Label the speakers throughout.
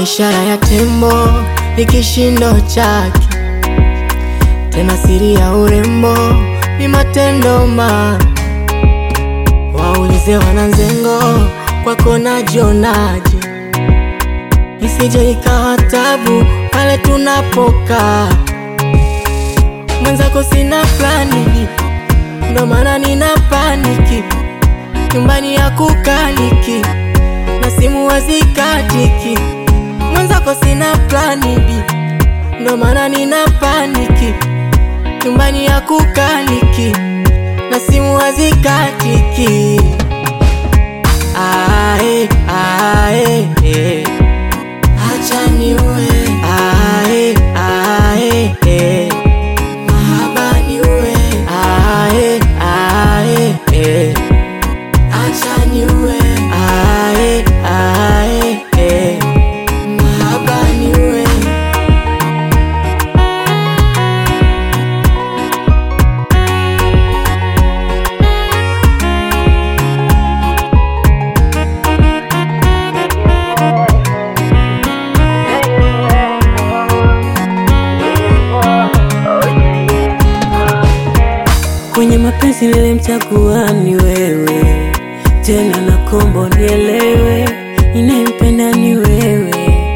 Speaker 1: ishara ya tembo ni kishindo chake, tena siri ya urembo ni matendo ma waulize wananzengo kwako najionaje, isije ikawa tabu pale tunapokaa. Mwenzako sina plani, ndo maana nina paniki, nyumbani ya kukaliki na simu hazikatiki. Mwenzako sina plani B, ndo maana nina paniki, nyumbani ya kukaliki na simu hazikatiki. Ae, ae, eh. Acha niue. Ae, ae, eh. Mahaba niue. Ae, ae, eh. Acha niue. Ae, ae, eh. Mahaba niue.
Speaker 2: Kwenye mapenzi nilimchagua ni wewe, tena na kombo nielewe, ninayempenda ni wewe,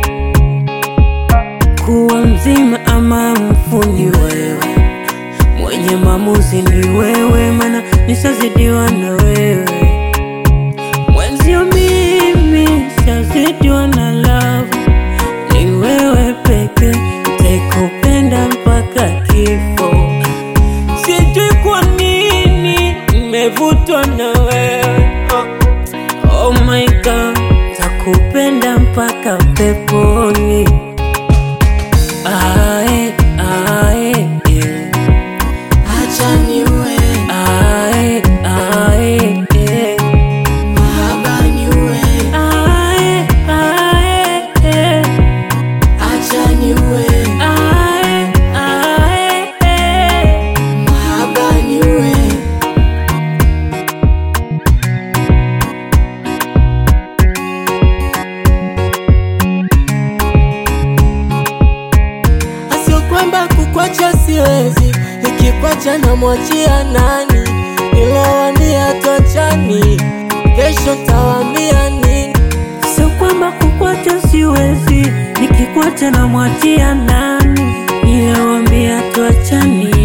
Speaker 2: kuwa mzima ama mfu ni wewe, mwenye maamuzi ni wewe, mana nishazidiwa na wewe, mwenzio mimi shazidiwa na love, ni wewe peke, nitakupenda mpaka kifo. Sijui kwa nini nimevutwa na wewe oh, oh my god, takupenda mpaka peponi. Ae, ae, eh.
Speaker 1: Acha niue.
Speaker 2: Ae, ae, eh.
Speaker 1: Mahaba niue.
Speaker 2: Ae, ae, eh.
Speaker 1: Acha niue.
Speaker 2: Ae, ae, eh.
Speaker 1: Mahaba niue. Asio kwamba kukwacha siwezi, ikikwacha namwachia nani? Nilowambia tuachani, kesho tawambia nini?
Speaker 2: Sio kwamba kukwacha siwezi, nikikwacha na mwachia nani? Niliwambia tuachani,